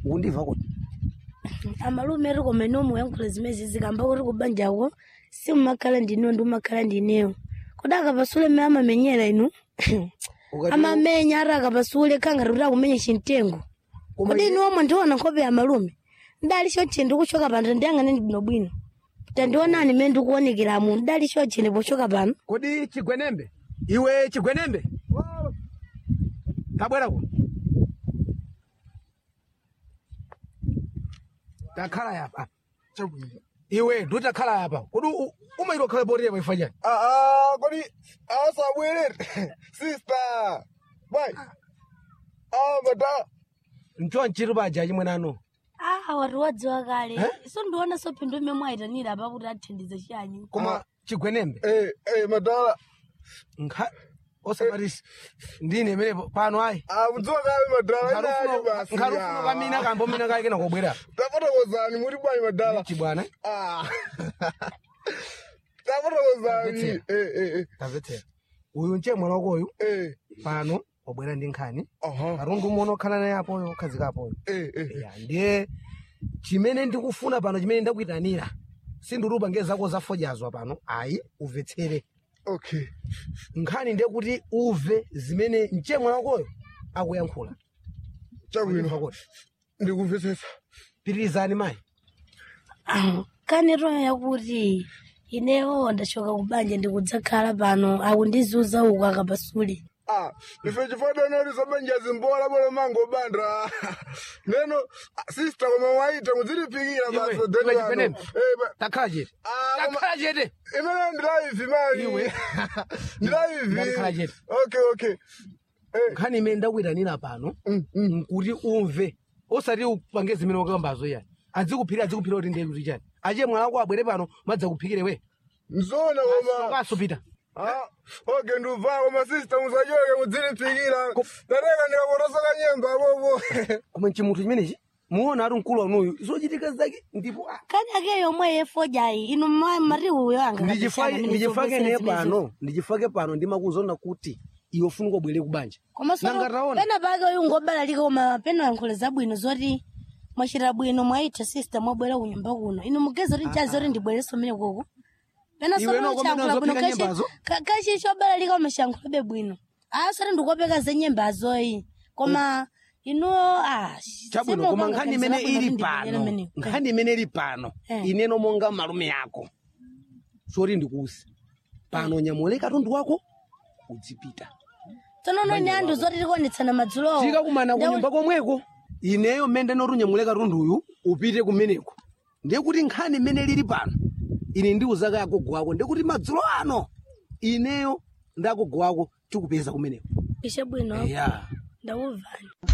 ukundimva kuti amalume ri koma ino muyankhula zimezi zikamba kuti kubanjako simumakhala ndinewo ndi umakhala ndinewo kodi akapasule mmene amamenyera inu Ukati- amamenya ari akapasule khangati kuti akumenya chintengo Koma kodi iye- inu omwe ndiona nkhope ya malume ndali choche ndikuchoka pano ndiyang'ane bwinobwino tandionani mmene ndikuonekeramu ndali choche ndipochoka pano kodi chigwenembe iwe chigwenembe tabwera ku takhala yapa chabwino iwe nditakhala yapa kodi u- umaita okhala poti yapa ifanyani aa kodi asabwerere sister bai ah mata ncho nchiti paja chimwe nano ah watu wadziwa kale Eh? so ndiona so phindu mmene mwayitanira apa kuti athandize chiyanyi koma chigwenembe eh eh madala nkha osamatisi ndine imene pano ayi ah mudziwa kale madala inayo basi nkhalufuna kamina kambo mina kake kena kobwera tafotokozani muri bwanyi madala chibwana ah tafotokozani eh eh eh tamvetsera uyu nche mwana wakoyu eh pano wabwera ndi nkhani aha katundu umwe okhala naye apoyo okhazika apoyo eh eh ya ndiye chimene ndikufuna pano chimene ndakuyitanira sindikuti ngezi zako zafojazwa pano ayi umvetsere okay nkhani ndiye kuti uve zimene nche mwana wakoyo akuyankhula chabwino Ndimva kuti ndikumvetsetsa pitirizani mayi kanero yakuti inewo ndachoka kubanja ndikudzakhala pano akundizuza uku akapasule ah ife chifadanali sabanjazi mbola bole mango bandra neno ah, sister koma waita mudzilipikira Iwe, basi iwe deni wano Chipenembe. eh ba- takhala chete Ah, koma- takhala chete imene ndilaivi mani Iwe. ndilaivi Ndakhala chete. okay okay eh nkhani imene ndakuyitanira pano mm, mm. nkuti umve osati upange zimene wakambazo yani adzikuphira adzikuphira kuti ndiye kuti chani achiye mwana wako abwere pano madzakuphikire we mzona koma kasupita ah okay ndubva koma sister musachoke mudzilipikira ndateka ndikapotosoka nyemba bobo koma chimuthu chimenechi muona ati mkulu wanuyu zochitika zake ndipo ah, kani ake yomwe yefojayi inu ma- mari uyo anga ndichifake ndichifake ne pano ndichifake pano ndimakuzona kuti iwe funa ukobwere kubanja koma so Nangataona. pena pake uyu ngobalalika koma pena yankhula zabwino zoti mwachita bwino mwaita sister mwabwera kunyumba kuno inu mugeza kuti chazi kuti ndibwereso mmene koko pena Iwe noko mmene uzopita nyembazo? kachi chobalalika koma chiyankhulobe bwino aa sati ndikopeka za nyembazoyi koma inu ah, chabwino sima koma upanga nkhani kanisa imene labwino ili kuti pano ndibwere mmeneko. nkhani imene ili pano Eh. ineno monga malume yako soti ndikuusi pano nyamule katundu wako udzipita tsono noni anthu zoti tikuonetsana madzulowo tikakumana kunyumba komweko ineyo mmene ndinoti unyamule katunduyu upite kumeneko ndiye kuti nkhani imene lili pano ine ndiuzaka agogo wako ndiye kuti madzulo ano ineyo ndi agogo wako tikupeza kumeneko ishe bwino ya ndakuvani